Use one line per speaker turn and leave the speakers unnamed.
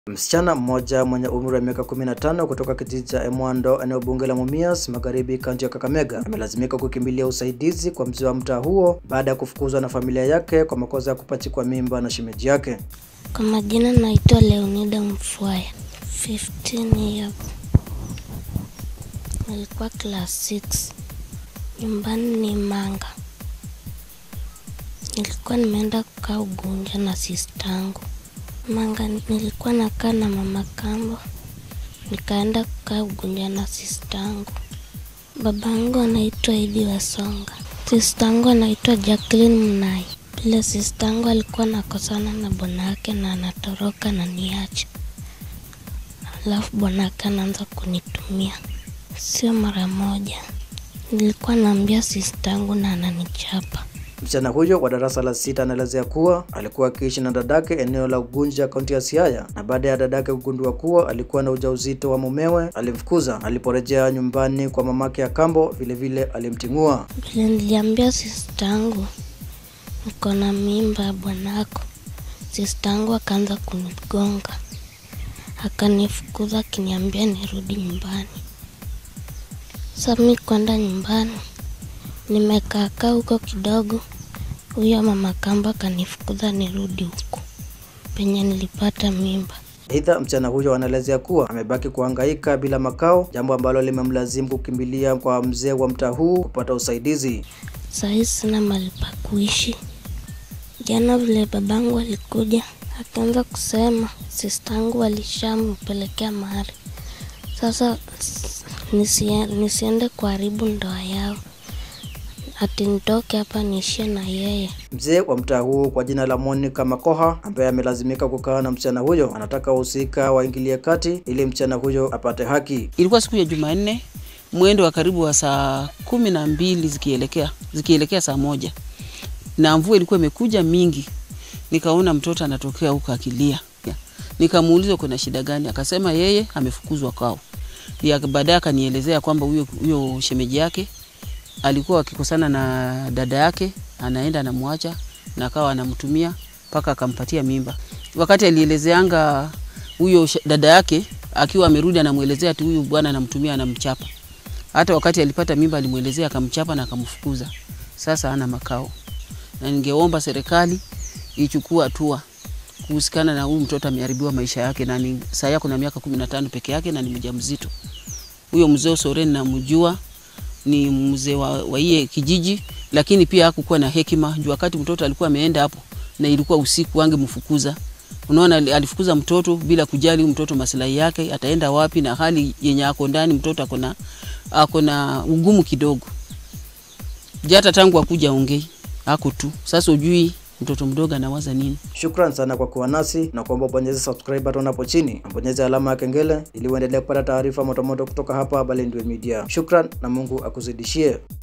Msichana mmoja mwenye umri wa miaka 15 kutoka kijiji cha Emwando eneo bunge la Mumias Magharibi kaunti ya Kakamega amelazimika kukimbilia usaidizi kwa mzee wa mtaa huo baada ya kufukuzwa na familia yake kwa makosa ya kupachikwa mimba na shemeji yake.
Kwa majina naitwa Leonida Mfwaya, 15 years. Nilikuwa class 6. Nyumbani ni Manga. Nilikuwa nimeenda kukaa Ugunja na sistangu. Manga nilikuwa nakaa na mama kambo, nikaenda kukaa Ugunja na sistangu. Babangu anaitwa Idi Wasonga, sistangu anaitwa Jacqueline Mnai. Vile sistangu alikuwa nakosana na bwanake na anatoroka na niache, alafu bwanake anaanza kunitumia, sio mara moja. Nilikuwa naambia sistangu na ananichapa.
Msichana huyo wa darasa la sita anaelezea kuwa alikuwa akiishi na dadake eneo la Ugunja kaunti ya Siaya, na baada ya dadake kugundua kuwa alikuwa na ujauzito wa mumewe alimfukuza. Aliporejea nyumbani kwa mamake ya kambo, vilevile alimting'ua.
Vile niliambia sistangu niko na mimba ya bwanako, sistangu akaanza kunigonga, akanifukuza akiniambia nirudi nyumbani. Sasa mi kwenda nyumbani, nimekaakaa huko kidogo, huyo mama kamba akanifukuza nirudi huko penye nilipata mimba.
Aidha, msichana huyo anaelezea kuwa amebaki kuhangaika bila makao, jambo ambalo limemlazimu kukimbilia kwa mzee wa mtaa huu kupata usaidizi.
Sahii sina mahali pa kuishi. Jana vile babangu alikuja akaanza kusema sistangu alishampelekea mahari, sasa s- nisie, nisiende kuharibu ndoa yao, ati nitoke hapa niishie na yeye.
Mzee wa mtaa huu kwa jina la Monica Makoha ambaye amelazimika kukaa na msichana huyo anataka wahusika waingilie kati ili msichana huyo apate haki.
Ilikuwa siku ya Jumanne mwendo wa karibu wa saa kumi na mbili zikielekea zikielekea saa moja na mvua ilikuwa imekuja mingi, nikaona mtoto anatokea huko akilia. Nikamuuliza kuna shida gani, akasema yeye amefukuzwa kwao. Ya baadaye akanielezea kwamba huyo huyo shemeji yake alikuwa akikosana na dada yake, anaenda anamwacha na akawa anamtumia mpaka akampatia mimba. Wakati alielezeanga huyo sh- dada yake akiwa amerudi, anamwelezea ati huyu bwana anamtumia, anamchapa. Hata wakati alipata mimba alimwelezea, akamchapa na akamfukuza. Sasa ana makao, na ningeomba serikali ichukue hatua kuhusikana na huyu mtoto ameharibiwa maisha yake, na ni saa yako na miaka kumi na tano peke yake na ni mjamzito. Huyo mzee Soren namjua, ni mzee wa, wa iye kijiji, lakini pia hakukuwa na hekima juu wakati mtoto alikuwa ameenda hapo na ilikuwa usiku, angemfukuza. Unaona, ali- alifukuza mtoto bila kujali huyu mtoto maslahi yake ataenda wapi, na hali yenye ako ndani mtoto ako na ako na ugumu kidogo. Jata tangu akuja ongei ako tu. Sasa ujui mtoto mdogo anawaza nini.
Shukran sana kwa kuwa nasi na kuomba ubonyeze subscribe button hapo chini na bonyeze alama ya kengele ili uendelee kupata taarifa motomoto kutoka hapa Balindwe Media. Shukran na Mungu akuzidishie.